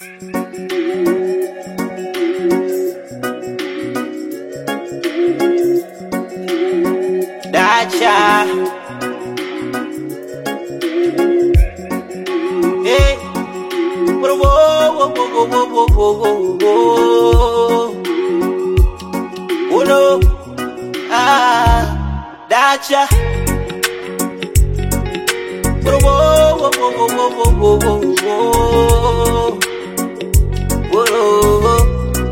Dacha. Hey. Whoa, whoa, whoa, whoa, whoa, whoa, whoa, whoa. Oh no. Ah, Dacha. Whoa, whoa, whoa, whoa, whoa, whoa, whoa, whoa, whoa. Whoa.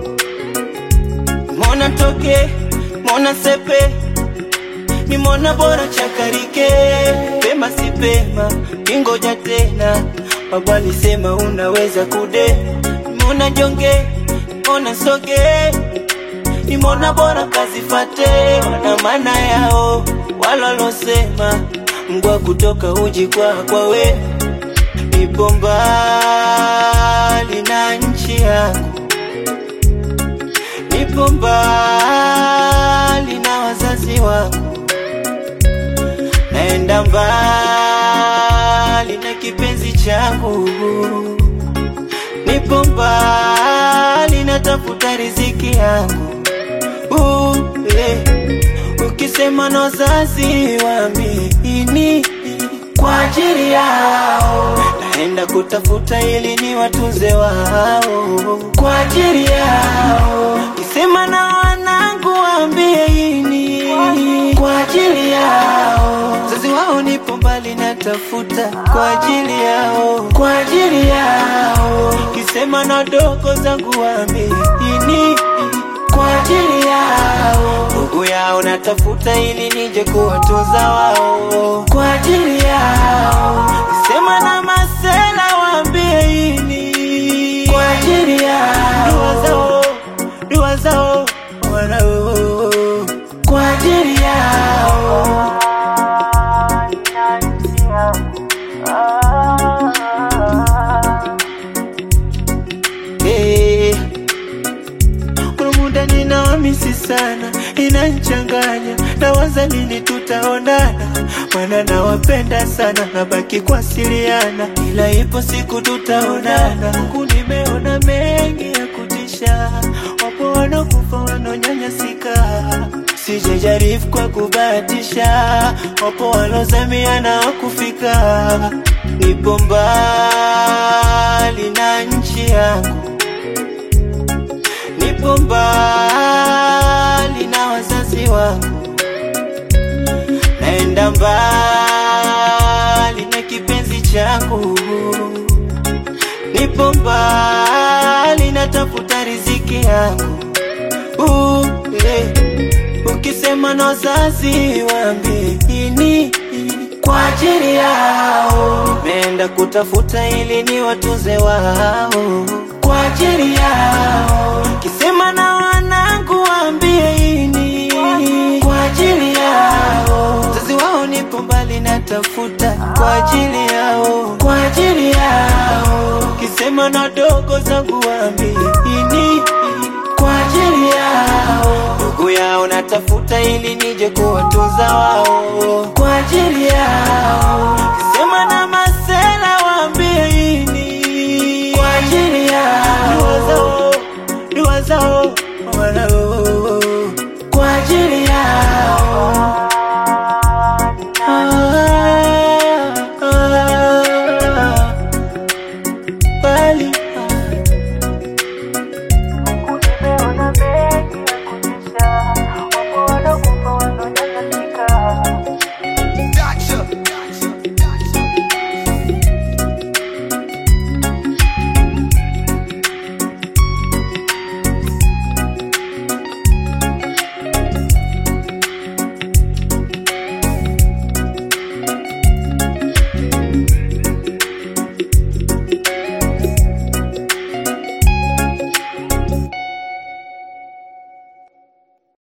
Mona toke, mona sepe ni mwana bora chakarike, pema si pema, kingoja tena. Baba alisema unaweza kude, mona jonge, mona soge, ni mwana bora kazifate, wana maana yao walolosema, mgwa kutoka uji kwa kwawe, nipo mbali na nchi yangu nipo mbali na wazazi wangu, naenda mbali na kipenzi changu, nipo mbali natafuta riziki yangu. Uh, eh. Ukisema na wazazi waamini kwa ajili yao, naenda kutafuta ili ni watunze wao kwa ajili yao. Kisema na wanangu waambie ini kwa ajili yao, wazazi wao nipo mbali natafuta kwa ajili yao, kwa ajili yao. Kisema na dogo zangu waambie ini kwa ajili yao, ndugu yao natafuta ili nije kuwatunza wao kwa ajili yao. Sema na masela waambie ini kwa ajili yao, dua zao, dua zao wanao kwa ajili yao. Hey. Kuna muda ninawamisi sana, inanchanganya nawaza lini tutaonana, maana nawapenda sana, nabaki kuwasiliana, ila ipo siku tutaonana. Huku nimeona mengi ya kutisha, wapo wanakufa wanaonyanyasika, sijajaribu kwa kubahatisha, wapo walozamia na wakufika. Nipo mbali na nchi yangu nipo mbali na wazazi wangu, naenda mbali na kipenzi changu, nipo mbali natafuta riziki yangu. Uh, eh. Ukisema na wazazi waambie ini kwa ajili yao, nimeenda kutafuta ili ni watunze wao kwa ajili yao. Kisema na wanangu waambie ini kwa ajili yao, wazazi wao nipo mbali natafuta kwa ajili yao, kwa ajili yao. Kisema na dogo zangu waambie ini kwa ajili yao, ndugu yao natafuta ili nije kuwatunza wao kwa ajili yao. Kisema na mas